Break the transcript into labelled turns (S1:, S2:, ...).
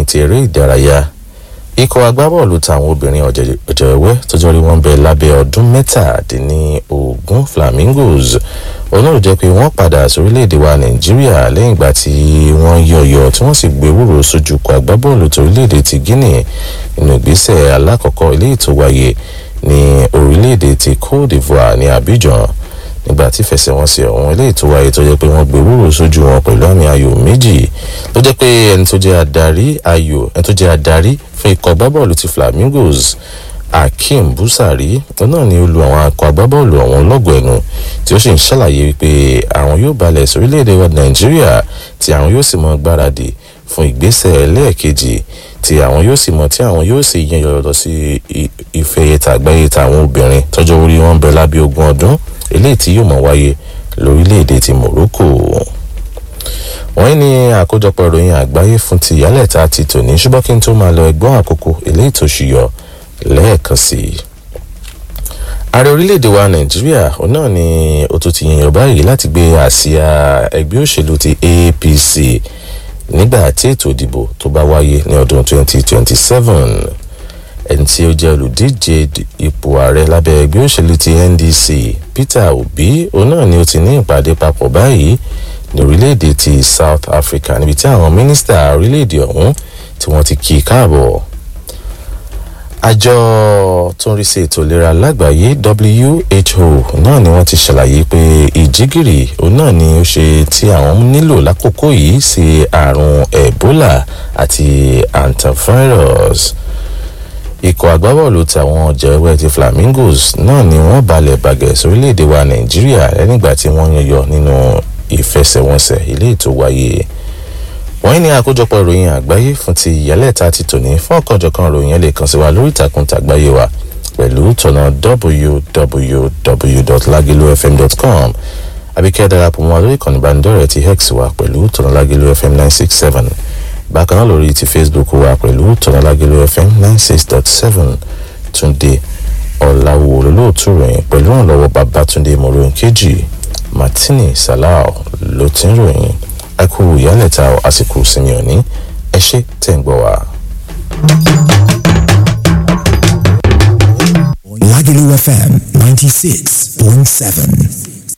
S1: ti eré ìdárayá ikọ̀ agbábọ́ọ̀lù táwọn obìnrin ọ̀jẹ̀wẹ́wẹ́ tọ́jọ́ rí wọn bẹ lábẹ́ ọdún mẹ́tàdínlógún flamingos olóòrò jẹ́ pé wọ́n padà sórílẹ̀‐èdè wa nàìjíríà lẹ́yìn ìgbà tí wọ́n yọ̀yọ̀ tí wọ́n sì gbé wúrò sójú kọ agbábọ́ọ̀lù torílẹ̀‐èdè ti guinea nínú ìgbésẹ̀ alákọ̀ọ́kọ́ ilé ètò wáyé ní orílẹ̀‐èdè ti cote divoire ní abidjan nígbà tí fẹsẹ̀wọnsẹ̀ ọ̀hún ilé ètò wáyé tó jẹ́ pé wọ́n gbé wúrò sójú wọn pẹ̀lú àmì ayò méjì ló jẹ́ pé ẹni tó jẹ́ adarí ayò ẹni tó jẹ́ adarí fún ikọ̀ agbábọ́ọ̀lù ti flamingos akeem busari náà ni ó lu àwọn akọ agbábọ́ọ̀lù ọ̀hún lọ́gọ̀ ẹnu tí ó sì ń ṣàlàyé wípé àwọn yóò balẹ̀ sórílẹ̀‐èdè wa nàìjíríà tí àwọn yóò sì mọ gbáradì fún ìgbésẹ̀ lẹ́ẹ̀kejì tí àwọn yóò sì mọ tí àwọn yóò sì yan yọ̀yọ̀ lọ sí ìfẹ̀yẹ tàgbáyé tàwọn obìnrin tọ́jọ́ orí wọn bẹ lábẹ́ ogún ọdún eléyìí tí yóò mọ̀ wáyé lórílẹ̀‐èdè ti morocco wọ́n ní àkójọpọ̀ ìròyìn àgbáyé fún ti ìyálẹ̀ta ti tòní ṣùgbọ́n kí n tó máa lọ ẹgbọ́n àkókò eléyìí tó ṣùyọ lẹ́ẹ̀kan sí i. ààrẹ orílẹ̀-èdè wa nàìjíríà òun náà ni ó tún ti yìnyín báyìí láti gbé àsíá ẹgbẹ́ òṣèlú ti apc nígbà tí ètò ìdìbò tó bá wáyé ní ọdún 2027 ẹni tí ó jẹ́ olùdíje ipò ààrẹ lábẹ́ ẹgbẹ́ òṣèlú ti ndc peter obi òun náà ni ó ti ní ìpàdé papọ̀ báyìí ní orílẹ̀-èdè ti south africa níbi tí àwọn mínísítà orílẹ̀-èdè ọ̀hún tí wọ́n ti kí i káàbọ̀ àjọ tó ń rí sí ètò ìlera lágbàáyé who náà ni wọ́n ti ṣàlàyé pé ìjígìrì òun náà ni ó ṣe tí àwọn nílò lákòókò yìí sí àrùn ebola àti antivirus ikọ̀ agbábọ́ọ̀lù tàwọn jẹ́wẹ́ ti flamingos náà ni wọ́n balẹ̀ bàgẹ́ sórílẹ̀‐èdè wa nàìjíríà lẹ́nìgbà tí wọ́n yọyọ nínú ìfẹsẹ̀wọnsẹ̀ ilé ètò wáyé wọ́n ní àkójọpọ̀ ìròyìn àgbáyé fún ti ìyálẹ̀ta ti tòní fún ọ̀kanjọ̀kan ìròyìn lè kàn sí wa lórí ìtàkùn tàgbáyé wa pẹ̀lú tọ̀nà www.lagilofm.com àbíkẹ́ darapọ̀ mọ́ lórí ìkànnì ìbánidọ́rẹ̀ẹ́ ti hex wa pẹ̀lú tọ̀nà lagilofm nine six seven bákan náà lórí ti facebook wa pẹ̀lú tọ̀nà lagilofm nine six dot seven túnde ọ̀làwò olólùtú ròyìn pẹ̀lú ìrànlọ́wọ́ babatunde mọ̀rọ̀ kejì martini salau ló ti ń ròyìn ẹ kú ìyálẹ̀ta àsìkò sinmi òní ẹ ṣe tẹ̀ ń gbọ́ wa.
S2: Lagelu FM 96.7.